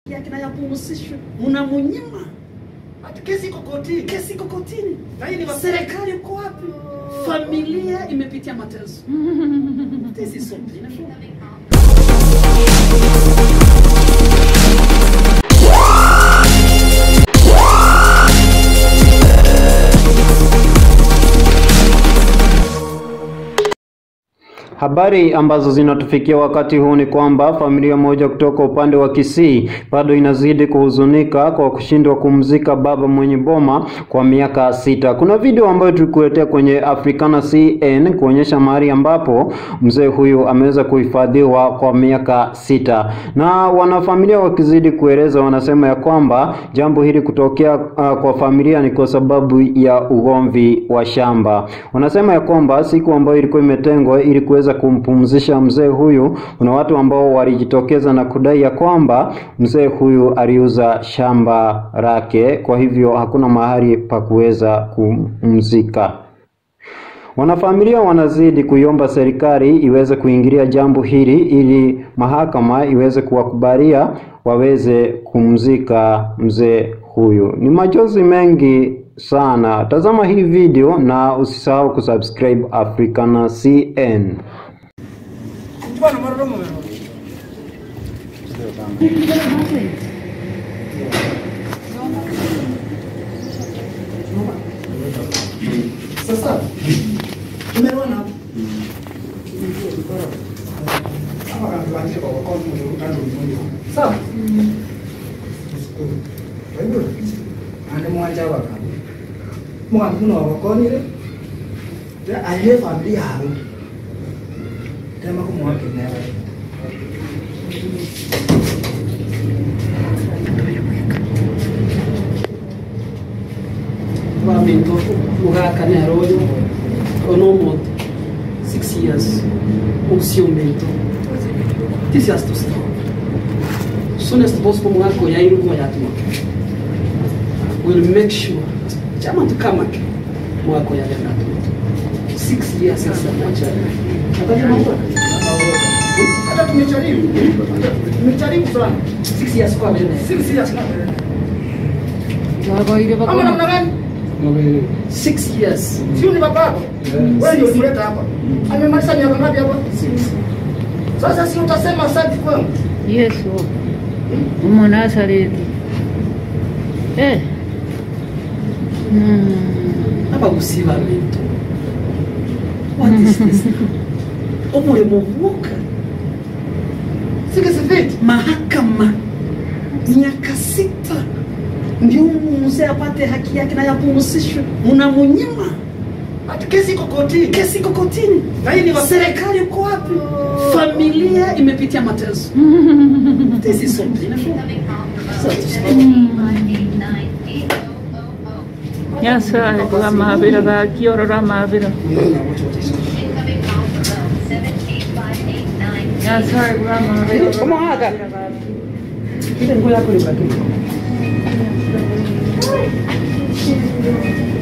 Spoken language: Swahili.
yake na yapumzishwe, unamunyima Ati kesi iko kotini. kesi iko kotini. Na hii ni wa- Serikali uko wapi? Familia imepitia mateso. This is so painful. Habari ambazo zinatufikia wakati huu ni kwamba familia moja kutoka upande wa Kisii bado inazidi kuhuzunika kwa kushindwa kumzika baba mwenye boma kwa miaka sita. Kuna video ambayo tulikuletea kwenye Africana CN kuonyesha mahali ambapo mzee huyu ameweza kuhifadhiwa kwa miaka sita, na wanafamilia wakizidi kueleza, wanasema ya kwamba jambo hili kutokea uh, kwa familia ni kwa sababu ya ugomvi wa shamba. Wanasema ya kwamba siku ambayo ilikuwa imetengwa ili kuweza kumpumzisha mzee huyu, kuna watu ambao walijitokeza na kudai ya kwamba mzee huyu aliuza shamba lake, kwa hivyo hakuna mahali pa kuweza kumzika. Wanafamilia wanazidi kuiomba serikali iweze kuingilia jambo hili ili mahakama iweze kuwakubalia waweze kumzika mzee huyu. Ni machozi mengi sana. Tazama hii video na usisahau kusubscribe Africana CN. Bwana maroro mwe. Sasa tumeona hapo. Hapa kanatuanzia kwa wakati mzuri kando mmoja. Sawa? Kwa hivyo ande mwanja waka. Mwana kuno wakonire. Ya aye familia hapo. Tema kumwake nawe. Babinto ugakana royo onomo six years usiomento tisi astosta soonest possible mwako ya irugo ya tuma will make sure chama tukamake mwako ya lena six years sasa moja Hata tumejaribu. Tumejaribu sana. six years kwa mbele Sisi ya sana. Wagoire Ama bakoma. namna gani? six years Sio ni babako. Wewe ndio ulileta hapa. Amemaliza miaka ngapi hapa? Sasa si utasema asante kwangu. Yesu. Umunazareti. Eh. Mm. abagusiba bintu what is this omulemo buka Sikisifiti. mahakama miaka sita ndio mzee apate haki yake na yapumzishwe, mnamunyima. Ati kesi iko kotini. Kesi iko kotini, Na hii ni wa- serikali uko wapi? Familia imepitia mateso. This is so painful. So to stop. Nyasaye kwa maabira gakiorora maabira. Nyasaye kwa maabira. Omuhaga. Ile nguo yako ni bakini.